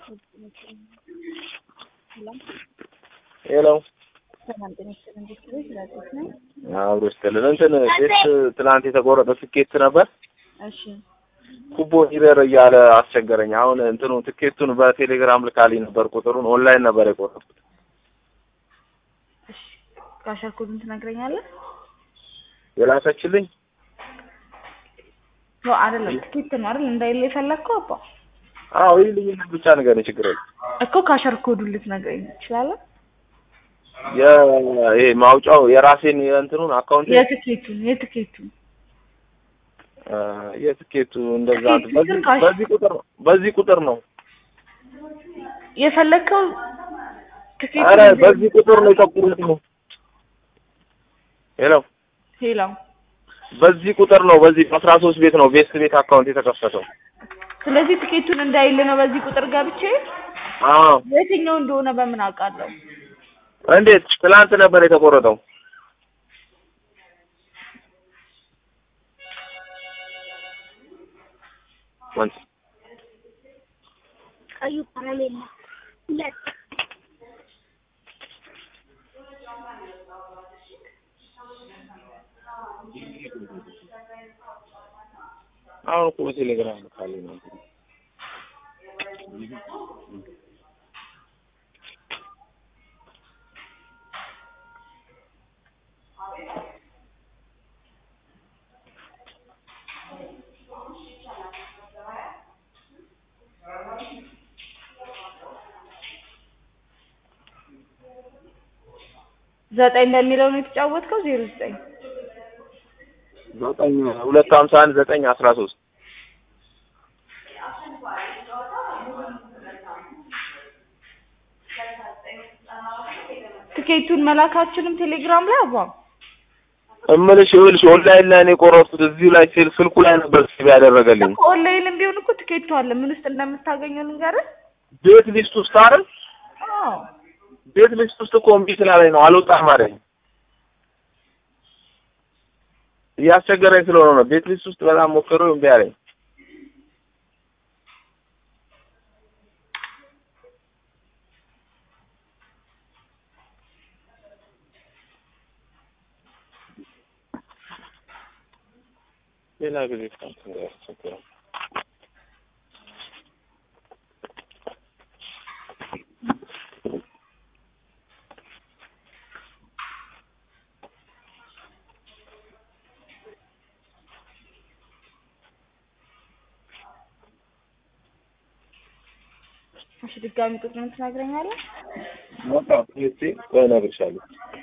ሄሎ ሰላም ጤና ይስጥልኝ። እንዴት ነሽ? ላጤት ነኝ። አብሮ ይስጥልን። እንትን ቤት ትናንት የተቆረጠ ትኬት ነበር እሺ ኩቦን ይረር እያለ አስቸገረኝ። አሁን እንትኑ ትኬቱን በቴሌግራም ልካልኝ ነበር፣ ቁጥሩን ኦንላይን ነበር የቆረጥኩት። እሺ ካሸር ኮዱን ትነግረኛለህ? የላከችልኝ ነው አይደለም፣ ትኬት ነው አይደል? እንዳይል የፈለግከው አባ አዎ ይህ ልዩነት ብቻ ነገር ችግር የለም። እኮ ካሸር ኮዱን ልትነግረኝ ትችላለህ? ይሄ ማውጫው የራሴን የእንትኑን አካውንት የትኬቱን የትኬቱን የትኬቱ እንደዛ ትኬቱ በዚህ ግን ካሽ- በዚህ ቁጥር ነው በዚህ ቁጥር ነው። የፈለግከው ትኬት አረ በዚህ ቁጥር ነው የጠቁሩት። ሄሎ ሄሎ በዚህ ቁጥር ነው በዚህ አስራ ሶስት ቤት ነው ቤስት ቤት አካውንት የተከፈተው። ስለዚህ ትኬቱን እንዳይል ነው በዚህ ቁጥር ገብቼ አዎ የትኛው እንደሆነ በምን አውቃለሁ? እንዴት ትላንት ነበር የተቆረጠው? ወንድ ቀዩ ከረሜላ ሁለት አሁን እኮ በቴሌግራም ካለኝ ነው። ዘጠኝ በሚለው ነው የተጫወትከው? ዜሮ ዘጠኝ ዘጠኝ ሁለት ሀምሳ አንድ ዘጠኝ አስራ ሶስት ትኬቱን መላካችንም ቴሌግራም ላይ አባ እምልሽ ይኸውልሽ ኦንላይን ላይ ነው የቆረጥኩት። እዚሁ ላይ ስል ስልኩ ላይ ነበር ሴቭ ያደረገልኝ። እኮ ኦንላይንም ቢሆን እኮ ትኬቱ አለ። ምን ውስጥ እንደምታገኘው ልንገርህ? ቤት ሊስት ውስጥ አይደል? አዎ ቤት ሊስት ውስጥ እኮ እምቢ ስላለኝ ነው አልወጣም አለኝ። እያስቸገረኝ ስለሆነ ነው። ቤት ሊስት ውስጥ በጣም ሞክሬው እምቢ አለኝ። ሌላ ጊዜ እንትን ያስቸግረው እሺ ድጋሚ ቁጥሩን ትነግረኛለህ? ሞታ ፒኤስሲ ወይ እነግርሻለሁ።